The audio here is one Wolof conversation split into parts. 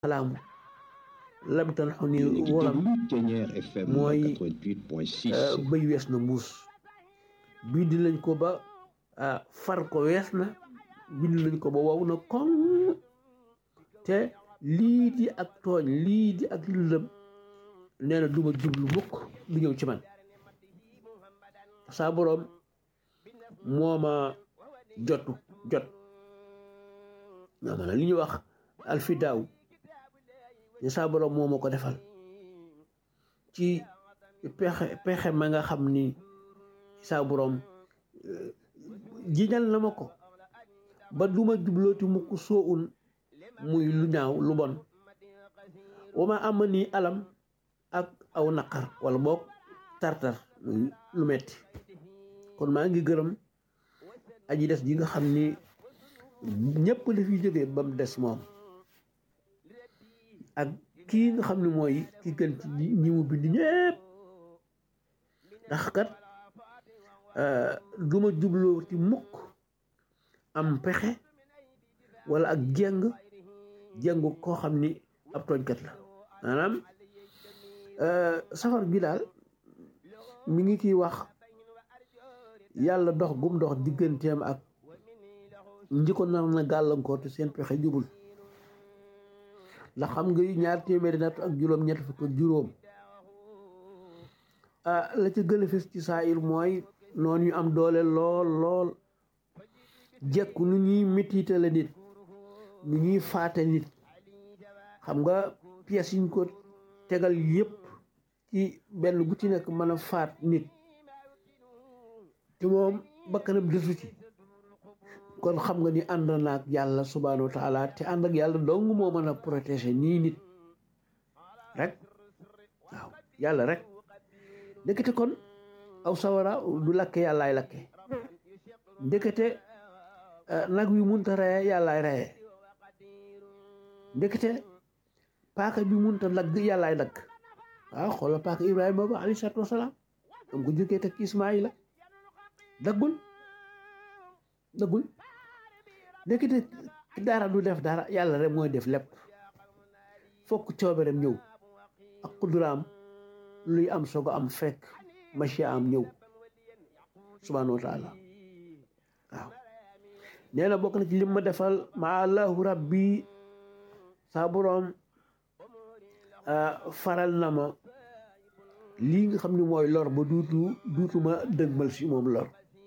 alaamu lam tan xu ni wolam mooy bëy wees na mbuus bind nañ ko ba far ko wees na bind nañ ko ba wow na koŋ te lii di ak tooñ lii di ak lëndëm nee na duma jublu mukk du ñëw ci man saa boroom mooma jotu jot nga ma li ñuy wax alfidaaw ne saa boroom moo ma ko defal ci pexe pexe ma nga xam ni saa boroom jiñal na ma ko ba duma jublooti mukk soo un muy lu ñaaw lu bon wama am ni alam ak aw naqar wala boog tartar muy lu metti kon maa ngi gërëm aji des ji nga xam ni ñëpp la fi jógee ba mu des moom ak kii nga xam ne mooy ki gën ci ñi mu bind ñëpp ndax kat du ma jubloo ci mukk am pexe wala ak jeng jengu koo xam ni ab tooñkat la maanaam safar bi daal mi ngi ciy wax yàlla dox gum dox digganteem ak ñi ko nar na gàllankoor te seen pexe jubul ndax xam nga ñaar téeméeri natt ak juróom ñett fukk ak juróom ah la ca gën a fës ci saa ir mooy noonu ñu am doole lool lool jekku nu ñuy métitale nit nu ñuy faate nit xam nga pièces yi ñu ko tegal yépp ci benn bu ci nekk mën a faat nit te moom bakkanam desu ci kon xam nga ni ànd na ak yàlla subhaanahu wa taala te ànd ak yàlla dong moo mën a protéger nii nit rek waaw yàlla rek ndekete kon aw sawara du lakke yàllaay lakke ndekete nag wi munta reye yàllaay reye ndekete paaka bi munta dagg yàllaay dagg waaw xoolal paaka ibrahima ba alayhi salaatu wasalaam am ko jógee teg ismaila daggul daggul ndekete dara du def dara yàlla rek mooy def lépp fokk cooberem ñëw ak kuduraam luy am soog am fekk machia am ñëw subhanahu wa taala waaw nee na bokk na ci lim ma defal ma allahu rabbi saa boroom faral na ma lii nga xam ne mooy lor ba duutu duutuma dëgmal si moom lor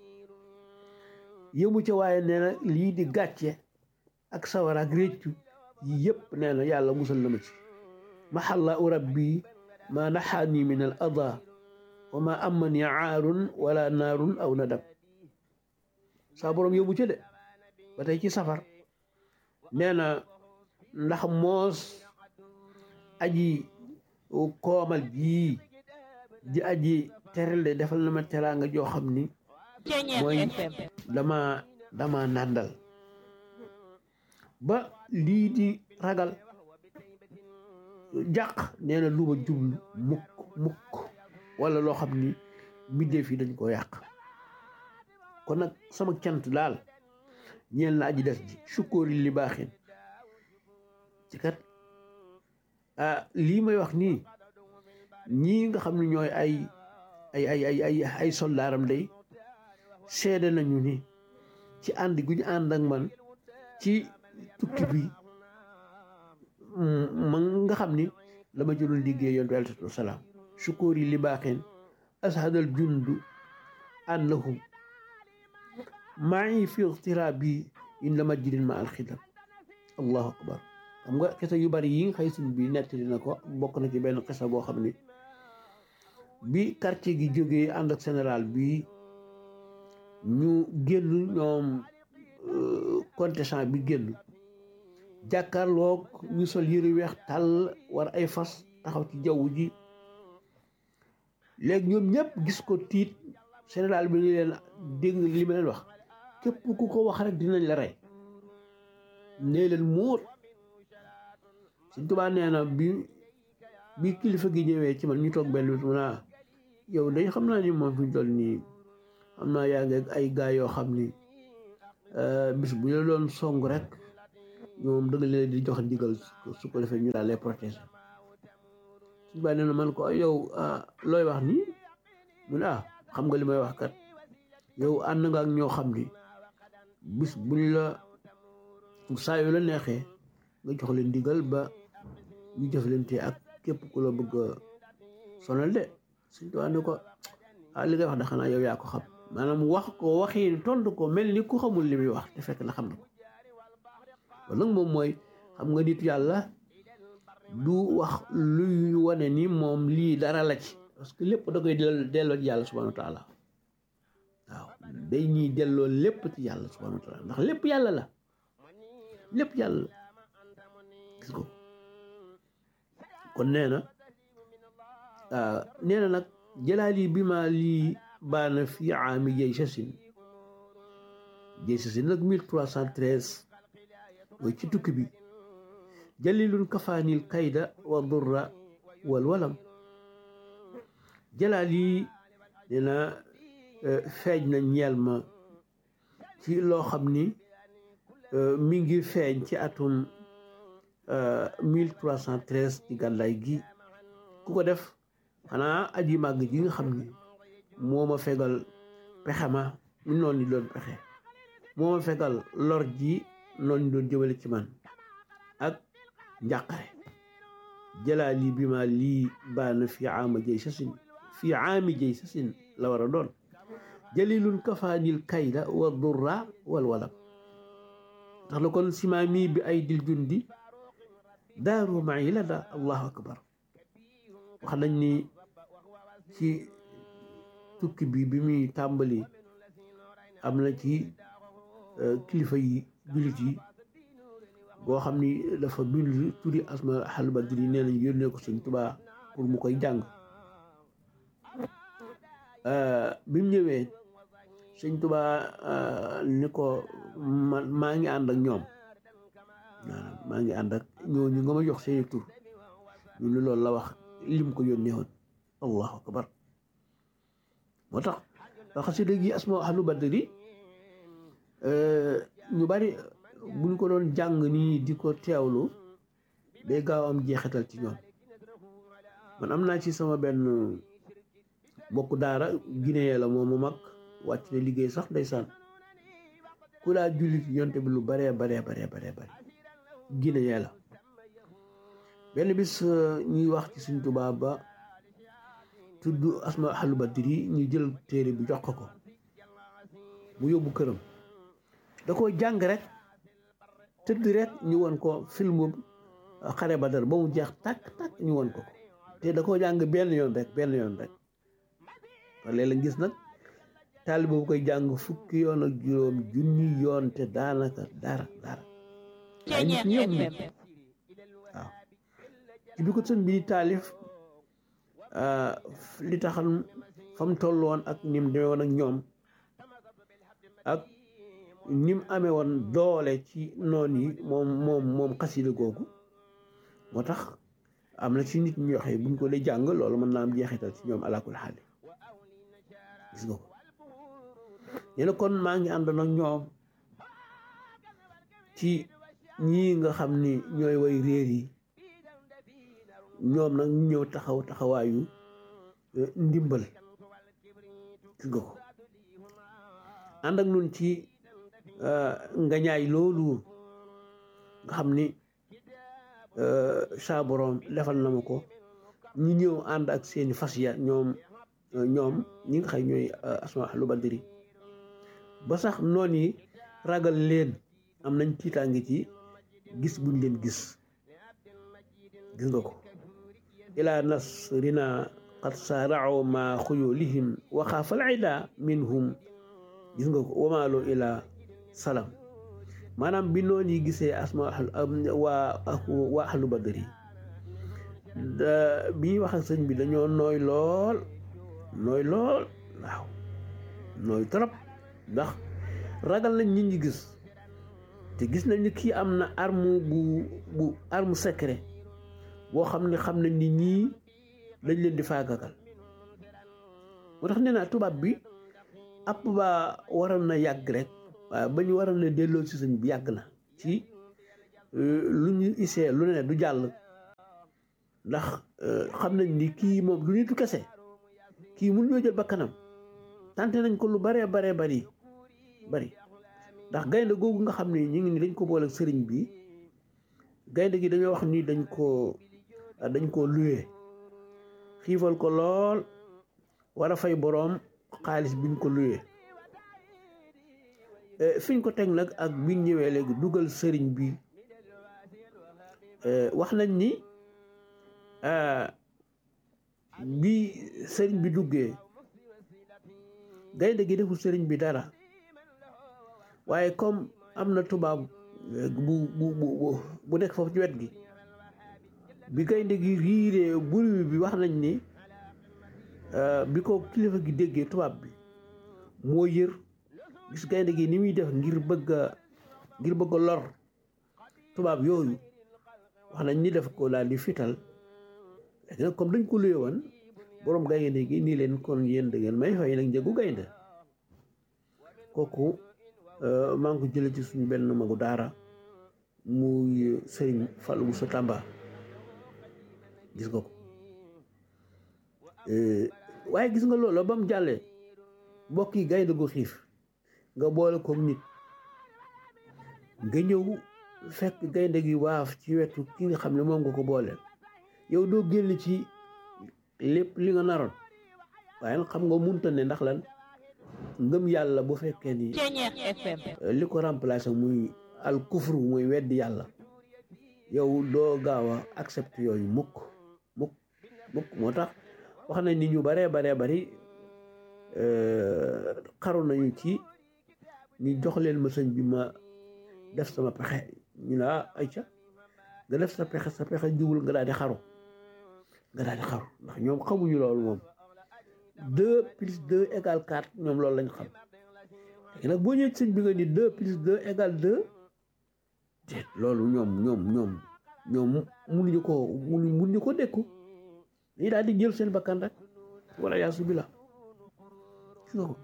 yëmu ca waaye nee na lii di gàcce ak sawar ak réccu yi yëpp nee na yàlla musal na ma ci maxalla u rabbi ma naxaani min al ada wa ma amani aarun wala naarun aw nadam saa boroom yëmu ca de ba tey ci safar nee na ndax moos aji koomal jii di aji teral de defal na ma teraanga joo xam ni mooy dama dama nàndal ba lii di ragal jàq nee na lu ma jublu mukk mukk wala loo xam ni mbindeef yi dañ ko yàq kon nag sama cant daal ñeel na aji des ji sukkoori li baaxin ci kat ah lii may wax nii ñii nga xam ne ñooy ay ay ay ay ay ay soldaaram day seede nañu ni ci ànd gu ñu ànd ak man ci tukki bi ma nga xam ni la ma jëloon liggéey yontu alayhi salaatu wasalaam sukóor yi li baaxeen ashadal jundu annahum maa ngi fi ixtiraabi inda majidin ma alxidam allahu akbar xam nga xisa yu bari yi nga xëy suñ bi nettali na ko bokk na ci benn xisa boo xam ni bi quartier gi jógee ànd ak général bi ñu génn ñoom contestant bi génn jàkkaarloog ñu sol yëre weex tàll war ay fas taxaw ci jaww ji léegi ñoom ñëpp gis ko tiit général bi ni leen dégg li ma leen wax képp ku ko wax rek dinañ la rey nee leen muut Sëñ Tuubaa nee na bi bi kilifa gi ñëwee ci man ñu toog benn bés mu naa yow dañ xam naa ni moom fi ñu toll nii xam naa yaa ngi ay gaa yoo xam ni bis bu ñu la doon song rek ñoom dëgg leen di joxe ndigal su ko defee ñu daal lay protéger suñu bàyyi nee na man ko yow looy wax nii mu ne ah xam nga li may wax kat yow ànd nga ak ñoo xam ni bis buñ la saa yu la neexee nga jox leen ndigal ba ñu jëflante ak képp ku la bëgg a sonal de suñ tubaab ne ko ah li ngay wax de xanaa yow yaa ko xam maanaam wax ko waxi tontu ko mel ni ku xamul li muy wax te fekk na xam na ko kon nag moom mooy xam nga nit yàlla du wax luy wane ni moom lii dara la ci parce que lépp da koy delloo ci yàlla subhanahu wa taala waaw day ñuy delloo lépp ci yàlla subhanahu wa taala ndax lépp yàlla la lépp yàlla la gis ko kon nee na nee na nag jëlaali bi ma lii baana fi aami jay sasin jay sasin nag mille trois cent treize mooy ci tukki bi jalilun kafaanil kayda wa durra wal walam jëlaali nee na feeñ na ñeel ma ci loo xam ni mi ngi feeñ ci atum mille trois cent treize ci gàddaay gi ku ko def xanaa aji màgg ji nga xam ni moo ma fegal pexe ma mu noonu ni doon pexe moo ma fegal lor ji noonu doon jëmale ci man ak njàqare jëlaali bi ma lii baana fi aama jëy sasin fi aami jëy sasin la war a doon jalilun kafaanil kayda wa durra wal walam tax la kon simaami bi ay dil jundi daaru mayi la da allahu akbar wax nañ ni ci tukki bi bi muy tàmbali am na ci kilifa yi jullit yi boo xam ni dafa bind tuddi asma xal badri nee nañ yónnee ko sëñ Tuubaa pour mu koy jàng bi mu ñëwee sëñ Tuubaa ni ko man maa ngi ànd ak ñoom maa ngi ànd ak ñooñu nga ma jox seeni tur ñu ni loolu la wax lim ko yónnee woon allahu akbar moo tax xasida gi asma ahlu badri ñu bari buñ ko doon jàng nii di ko teewlu day gaaw am jeexital ci ñoom man am naa ci sama benn bokk daara Guinée la moom mu mag wàcc na liggéey sax ndeysaan ku laa jullit yonte bi lu baree baree baree baree bare Guinée la benn bis ñuy wax ci suñ tubaab ba tudd asma ahlu badri ñu jël téere bi jox ko ko mu yóbbu këram da ko jàng rek tëdd rek ñu won ko filmu xare Badar ba mu jeex tàkk tàkk ñu won ko ko te da koo jàng benn yoon rek benn yoon rek léeg-léeg gis nag taaliba bu koy jàng fukki yoon ak juróom junni yoon te daanaka dara dara waaye nit ñi yëpp nit waaw ci bi ko sëñ bi di taalif li taxan fa mu toll woon ak ni mu demee woon ak ñoom ak ni mu amee woon doole ci noon yi moom moom moom xasida googu moo tax am na ci nit ñi waxee buñ ko dee jàng loolu mën naa am jeexital ci ñoom alakul xaali gis nga ko nee na kon maa ngi ànd nag ñoom ci ñii nga xam ni ñooy way réer yi ñoom nag ñu ñëw taxaw taxawaayu ndimbal gis nga ko ànd ak nun ci ngañaay loolu nga xam ni saa borom defal na ma ko ñu ñëw ànd ak seeni fas ya ñoom ñoom ñi nga xam ñooy asma ahlu badri ba sax noon yi ragal leen am nañ tiitaange ci gis buñ leen gis gis nga ko ila nasrina qad saarao ma xuyulihim wa xaafal ida minhum gis nga ko wamaaloo ila salam maanaam bi noon yi gisee asma waa waa ahlu badri bi ñuy wax ak sëñ bi dañoo nooy lool nooy lool waaw nooy trop ndax ragal nañ nit ñi gis te gis nañ ni kii am na arme bu bu arme secret boo xam ne xam nañ ni ñii dañ leen di faagagal moo tax nee naa tubaab bi app ba waroon na yàgg rek waaye ba ñu waroon na delloo si sëñ bi yàgg na ci lu ñu isee lu ne du jàll ndax xam nañ ni kii moom du nitu kese kii mun ñoo jël bakkanam tante nañ ko lu baree baree bari bari ndax gaynde googu nga xam ne ñu ngi ni dañ ko boole sëriñ bi gaynde gi dañoo wax ni dañ ko dañ ko luye xiifal ko lool war a fay boroom xaalis biñ ko luye fiñ ko teg nag ak biñ ñëwee léegi dugal sëriñ bi wax nañ ni bi sëriñ bi duggee gaynde gi deful sëriñ bi dara waaye comme am na tubaab bu bu bu bu nekk foofu ci wet gi bi gaynde gi riiree buri bi wax nañ ni bi ko kilifa gi déggee tubaab bi moo yër gis gaynde gi ni muy def ngir bëgg a ngir bëgg a lor tubaab yooyu wax nañ ni def ko daal di fital léegi nag comme dañ ko luye woon boroom gaynde gi nii leen kon yéen da ngeen may fay nag njëgu gaynde kooku maa ngi ko jële ci suñu benn magu daara muy sëriñ Fallou Moussa Tamba gis nga ko waaye gis nga loolu ba mu jàllee mbokk yi gaynde gu xiif nga boole ko nit nga ñëw fekk gaynde gi waaf ci wetu ki nga xam ne moom nga ko booleel yow doo génn ci lépp li nga naroon waaye nag xam nga munta ne ndax lan ngëm yàlla bu fekkee ni li ko remplacé muy al kufru muy weddi yàlla yow doo gaaw a accepté yooyu mukk mukk mukk moo tax wax nañ ni ñu baree baree bari xaru nañu ci ñu jox leen ma sëñ bi ma def sama pexe ñu ne ah ayca nga def sa pexe sa pexe jubul nga daal di xaru nga daal di xaru ndax ñoom xamuñu loolu moom deux plus deux égale quatre ñoom loolu lañ xam léegi nag boo ñëwee sëñ bi nga ni deux plus deux égale deux déet loolu ñoom ñoom ñoom ñoom munuñu ko munu munuñu ko dékku dañuy daal di jël seen bakkan rek wala yaasu bi la gis nga ko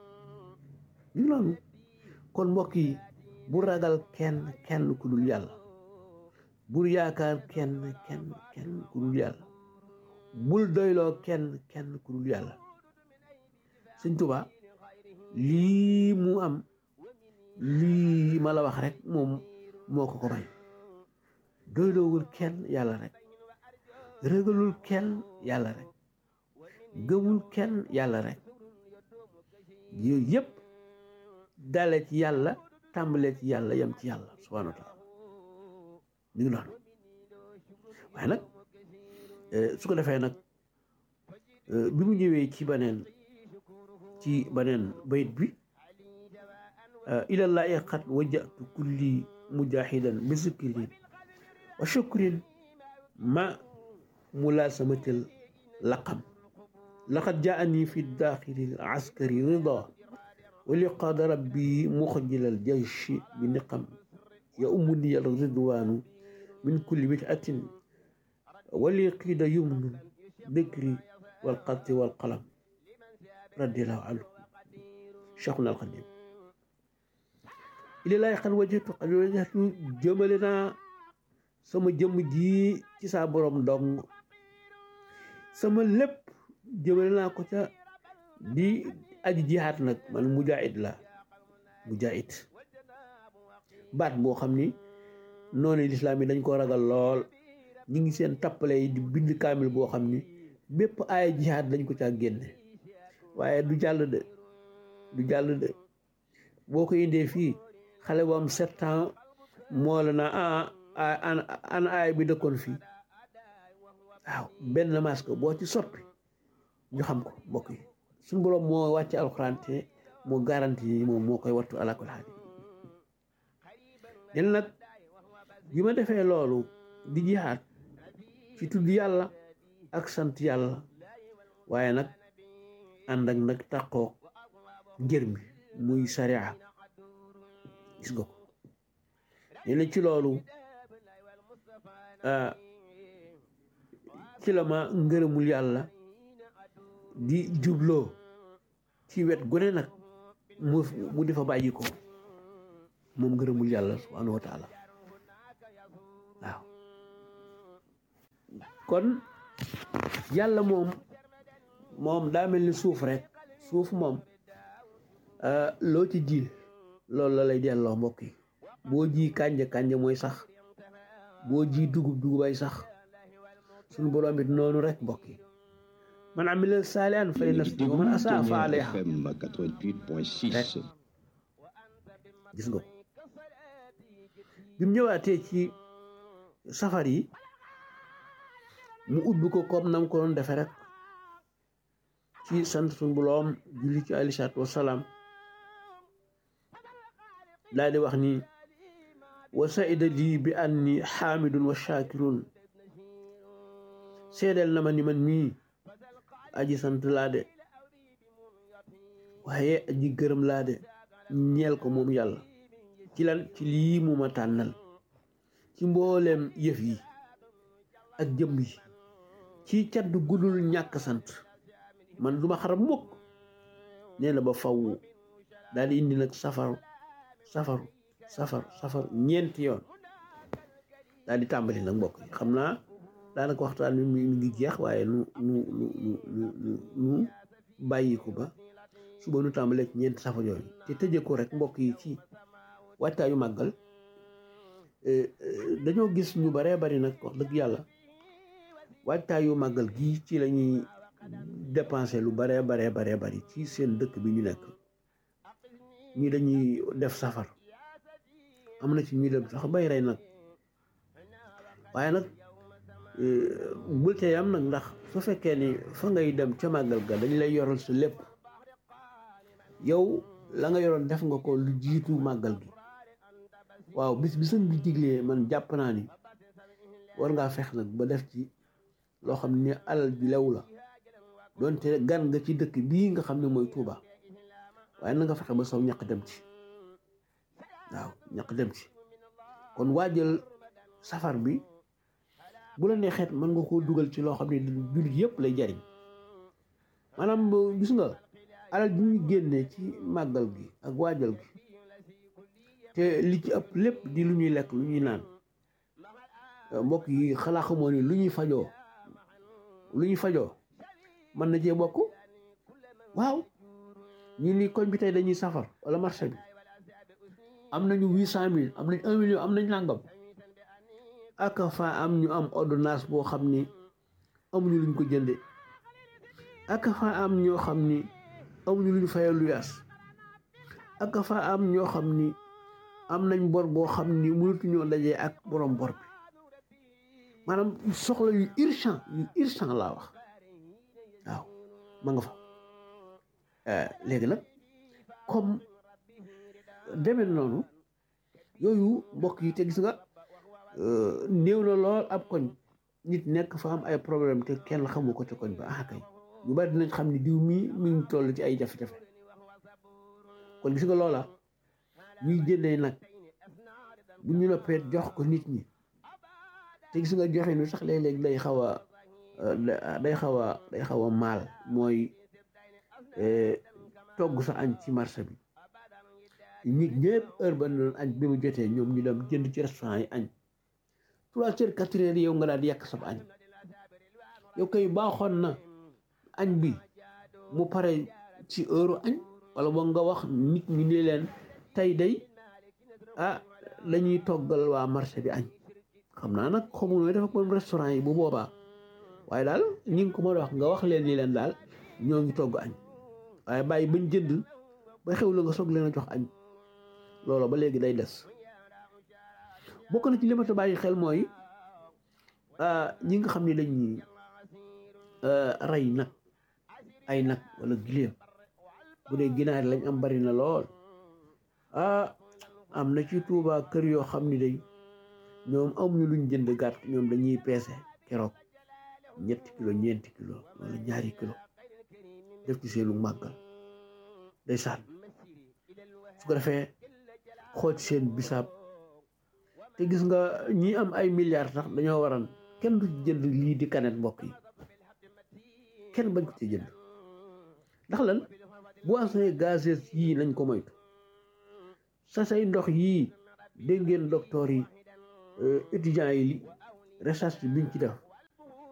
ñu loolu kon mbokk yi bu ragal kenn kenn ku dul yàlla bul yaakaar kenn kenn kenn ku dul yàlla bul doyloo kenn kenn ku dul yàlla sëñ Tuba lii mu am lii ma la wax rek moom moo ko ko may doyloowul kenn yàlla rek régalul kenn yàlla rek gëmul kenn yàlla rek yooyu yëpp dale ci yàlla tàmbalee ci yàlla yem ci yàlla subhaanahu wa taala mi ngi noonu waaye nag su ko defee nag bi mu ñëwee ci beneen ci beneen bayit bi ilallahi qad wajjatu kulli mujahidan bi zikrin wa shukrin ma mulasamatil laqam laqad jaani fi daaxili askari rida wa liqaad rabbi muxjilal jayshi bi niqam ya umuni al ridwaanu min kulli bid'atin wali qiida yumnu dikri wal qatti wal qalam radiallahu anhu cheikhuna alxadim ilallaahi xan wajhatu xan wajhatu jëmale naa sama jëmm ji ci saa borom dong sama lépp jëmale naa ko ca di aji jihaat nag man mujaahid la mujaahid baat boo xam ni noonu lislaam yi dañ ko ragal lool ñi ngi seen tappale yi di bind kaamil boo xam ni bépp aaya jihaat dañ ko caa génne waaye du jàll de du jàll de boo ko indee fii xale bu am sept ans moo la naa ah an aaya bi dëkkoon fii waaw benn masque boo ci soppi ñu xam ko mbokk yi suñu boroom moo wàcce alxuraan te moo garanti yi moom moo koy wattu ala kulli haal den nag bi ma defee loolu di jihaat ci tudd yàlla ak sant yàlla waaye nag ànd ak nag tàqoo ngir mi muy sariya gis nga ko nee na ci loolu ci la ma ngërëmul yàlla di jubloo ci wet gune nag mu mu di fa bàyyi ko moom ngërëmul yàlla subhanahu wa taala kon yàlla moom moom daa mel ni suuf rek suuf moom loo ci ji loolu la lay delloo mbokk yi boo ji kànja kànja mooy sax boo ji dugub dugubay sax suñu borom it noonu rek mbokk yi man amila saalihan fa li nafsihi wa man asaa fa alayha rek gis nga ko bi mu ñëwaatee ci safar yi mu ubbi ko comme nam ko doon defe rek ci sant suñu boroom julli ci alayhi salaatu wassalaam daal di wax ni wa saida lii bi anni xaamidun wa shaakirun seedeel na ma ni man mii aji sant laa de waaye aji gërëm laa de ñeel ko moom yàlla ci lan ci lii mu ma tànnal ci mbooleem yëf yi ak jëmm yi ci cat du gudul ñàkk sant man duma xarab mukk nee na ba faw daal di indi nag safaru safaru safar safar ñeenti yoon daal di tàmbali nag mbokk yi xam naa daanaka waxtaan bi mi ngi jeex waaye nu nu nu nu nu nu bàyyi ko ba suba nu tàmbalee ci ñeenti safar yooyu te tëjee ko rek mbokk yi ci waajtaayu màggal dañoo gis ñu baree bari nag wax dëgg yàlla waajtaayu màggal gii ci la ñuy dépenser lu baree baree baree bari ci seen dëkk bi ñu nekk ñii dañuy def safar am na ci ñuy dem sax bay rey nag waaye nag bul tey am nag ndax su fekkee ni fa ngay dem ca màggal ga dañ lay yoral sa lépp yow la nga yoroon def nga ko lu jiitu màggal gi waaw bis bisam bi diglee man jàpp naa ni war ngaa fex nag ba def ci loo xam ne alal bi lew la doonte gan nga ci dëkk bii nga xam ne mooy Tuuba waaye na nga fexe ba saw ñaq dem ci waaw ñaq dem ci kon waajal safar bi bu la neexeet mën nga koo dugal ci loo xam ne jullit yëpp lay jariñ maanaam gis nga alal bi ñuy génnee ci màggal gi ak waajal gi te li ci ëpp lépp di lu ñuy lekk lu ñuy naan mbokk yi xalaa xamoo ni lu ñuy fajoo lu ñuy fajoo mën na cee bokk waaw ñu ni koñ bi tey dañuy safar wala marché bi am nañu huit cent mille am nañ un million am nañ nàngam ak fa am ñu am ordonnance boo xam ni amuñu luñ ko jënde ak fa am ñoo xam ni amuñu luñ fayal lu yaas ak fa am ñoo xam ni am nañ bor boo xam ni mënatuñoo dajee ak borom bor bi maanaam soxla yu urgent yu urgent laa wax waaw ma nga fa léegi nag comme demee noonu yooyu mbokk yi te gis nga néew na lool ab koñ nit nekk fa am ay problème te kenn xamu ko te koñ ba ah kay ñu bari dinañ xam ni diw mii mi ngi toll ci ay jafe-jafe kon gis nga loola ñuy jëndee nag bu ñu noppee jox ko nit ñi te gis nga joxe nu sax léeg-léeg day xaw a day xaw a day xaw a maal mooy togg sa añ ci marché bi nit ñëpp heure ba doon añ bi mu jotee ñoom ñu dem jënd ci restaurant yi añ trois heures quatre heures yow nga daal di yàq sab añ yow kay baaxoon na añ bi mu pare ci heure añ wala boog nga wax nit ñi ne leen tey day ah dañuy toggal waa marché bi añ xam naa nag xamul ne dafa ko restaurant yi bu boobaa waaye daal ñi ngi ko mën a wax nga wax leen ni leen daal ñoo ngi togg añ waaye bàyyi bañ jënd ba xew la nga soog leen a jox añ loolu ba léegi day des bokk na ci li ma ta bàyyi xel mooy ñi nga xam ne dañuy rey nag ay nag wala giléem bu dee ginaar lañ am bari na lool ah am na ci Tuuba kër yoo xam ni day ñoom amuñu luñ jënd gàtt ñoom dañuy peese keroog ñetti kilo ñeenti kilo wala ñaari kilo def ci seenu màggal day saan su ko defee xooj seen bisaab te gis nga ñi am ay milliards sax dañoo waran kenn du ci jënd lii di kanet mbokk yi kenn bañ ko ci jënd ndax lan boissons gazeuses yii nañ ko moytu sa say ndox yii dégg ngeen docteur yi étudiants yi recherche biñ ci def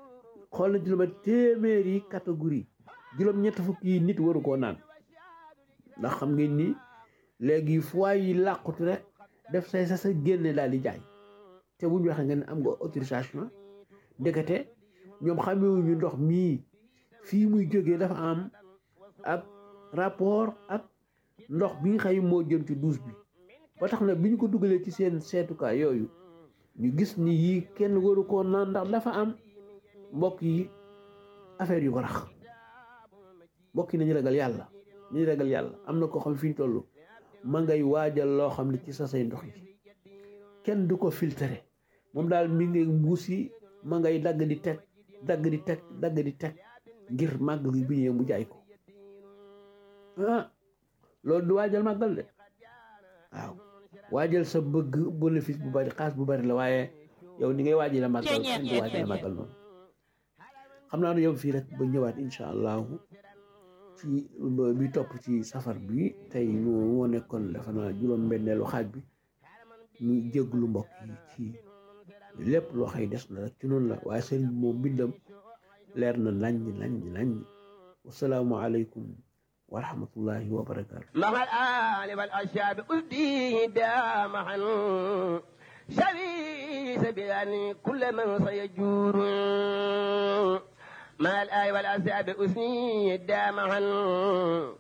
xool nañ ci lu ma téeméeri catégorie juróom-ñett fukki yi nit waru koo naan ndax xam ngeen ni léegi fois yi làqutu rek def say sa sa génne daal di jaay te bu ñu waxee nga ne am nga autorisation ndekete ñoom xamewuñu ndox mii fii muy jógee dafa am ak rapport ak ndox bi nga xëy moo jëm ci douche bi ba tax na bi ñu ko dugalee ci seen seetukaay yooyu ñu gis ni yii kenn waru koo naan ndax dafa am mbokk yi affaire yu ko rax mbokk yi nañu ragal yàlla nañu ragal yàlla am na koo xam fi ñu toll ma ngay waajal loo xam ne ci sa say ndox yi kenn du ko filtré moom daal mi ngi mbuus yi ma ngay dagg di teg dagg di teg dagg di teg ngir màggal gi bi ñëwee mu jaay ko ah loolu du waajal màggal de waaw waajal sa bëgg bénéfice bu bari xaas bu bari la waaye yow ni ngay waajal la màggal kenn du waajal la màggal noonu xam naa ne yow fii rek ba ñëwaat incha allahu ci bi topp ci safar bi tey moo nekkoon dafa naa juróom benneelu xaaj bi ñu jéglu mbokk yi ci lépp loo xëy des na rek ci noonu la waaye sëriñ bi moom bindam leer na nañ nañ nañ wasalaamu aleykum wa rahmatullahi wa barakaatu مع الآل والأشياب أهديه دامعا شبيس بأن كل من سيجور مع الآل والأشياب أثني دامعا